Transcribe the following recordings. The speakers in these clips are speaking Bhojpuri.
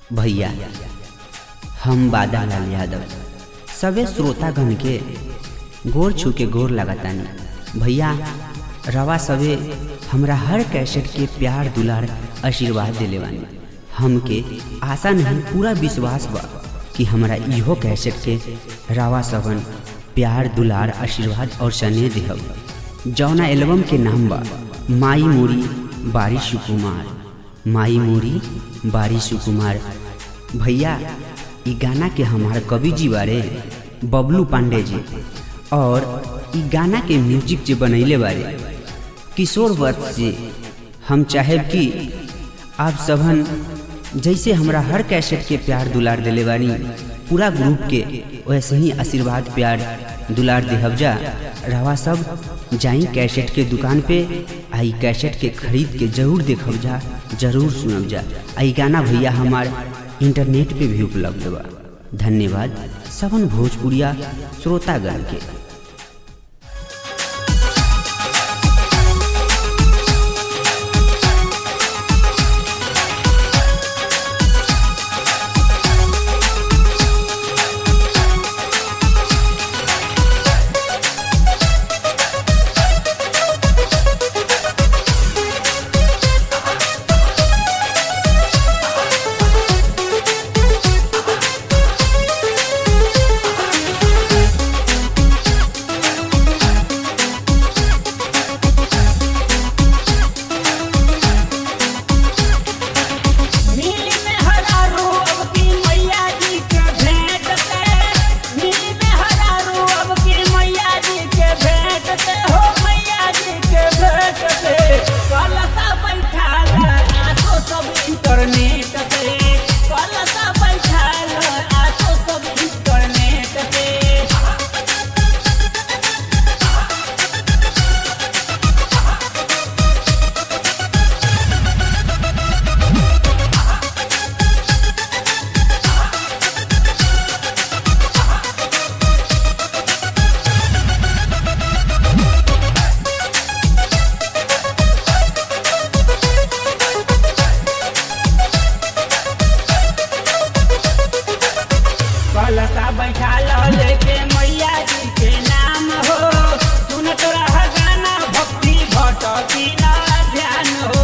भैया हम बादालाल यादव सबे श्रोतागण के गोर छू के गोर लगातानी भैया रवा सबे हमरा हर कैसेट के प्यार दुलार आशीर्वाद दिले बानी हमके आशा नहीं पूरा विश्वास बा कि हमरा इहो कैसेट के रवा सबन प्यार दुलार आशीर्वाद और स्नेह देहब जौना एल्बम के नाम बा माई मोरी बारी सुकुमार माई मोरी बारी सुकुमार भैया ई गाना के हमार कवि जी बारे बबलू पांडे जी और ई गाना के म्यूजिक जे बनैले बारे किशोर वत्स जी हम चाहेब कि आप सबन जैसे हमरा हर कैसेट के प्यार दुलार दिले बानी पूरा ग्रुप के वैसे ही आशीर्वाद प्यार दुलार देहब जा रवा सब जाई कैसेट के दुकान पे आई कैसेट के खरीद के जरूर देखब जा जरूर सुनब जा आई गाना भैया हमार इंटरनेट पे भी उपलब्ध बा धन्यवाद सबन भोजपुरिया श्रोतागण के नीली में हरा रूब की मैया जी के भेंट से नीली में हरा रूब की मैया जी के भेंट से हो मैया जी के भेंट से कलसा बैठाल आसो सब इंटरनेट से कलसा बैठाल आसो सब इंटरनेट से कलसा बैठा लो लेके मैया जी के नाम हो सुनत रह गाना भक्ति भटकी ना ध्यान हो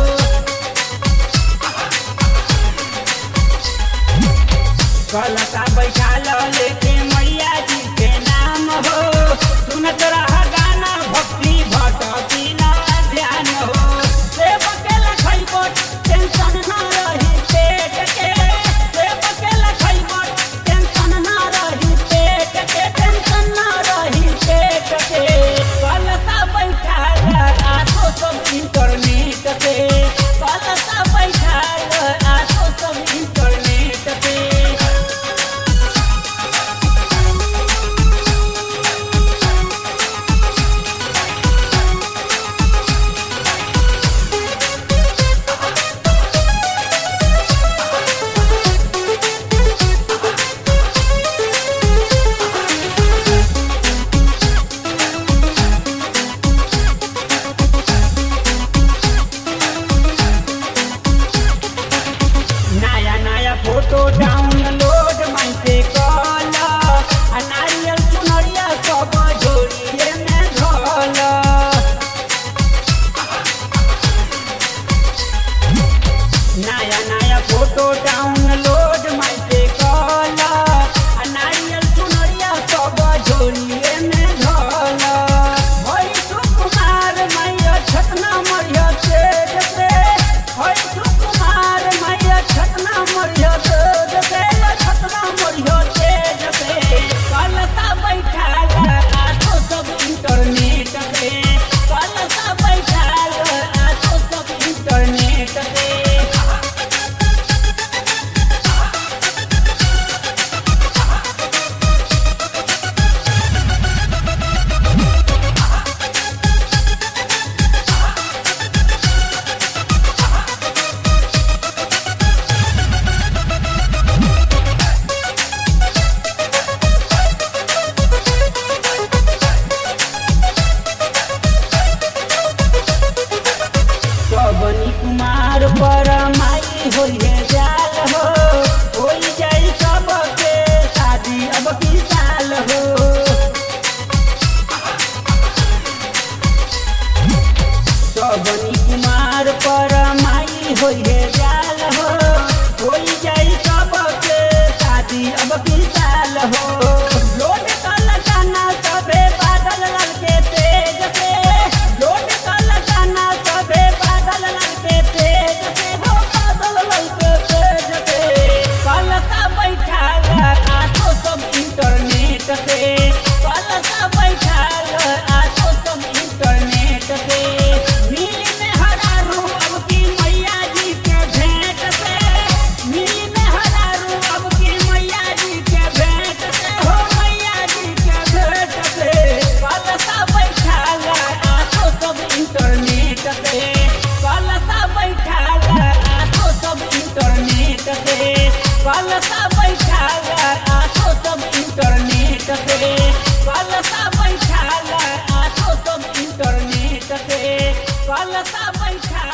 कलसा बैठा लो लेके मैया जी के नाम हो सुनत रह गाना भक्ति भटकी ना ध्यान हो सेब के लखइबो टेंशन ना रही पेट के सेब के लखइबो टेंशन ना रही पेट के टेंशन ना रही पेट के कलसा बैठा आसो सब इंटरनेट से कलसा बैठा आसो सब इंटरनेट से नया नया फोटो डाउनलोड मन से कल आ नारियल चुनरिया सब जोड़िए में धल नया नया फोटो डाउनलोड मन से कल आ नारियल चुनरिया सब जोड़िए में धल भई सुकुमार मैया छतना मरिया तेज से भई सुकुमार मैया छतना मरिया तेज से छतना मरिया तेज से कलसा बैठाल आसो सब इंटरनेट से कलसा बैठाल आसो सब इंटरनेट से बैठा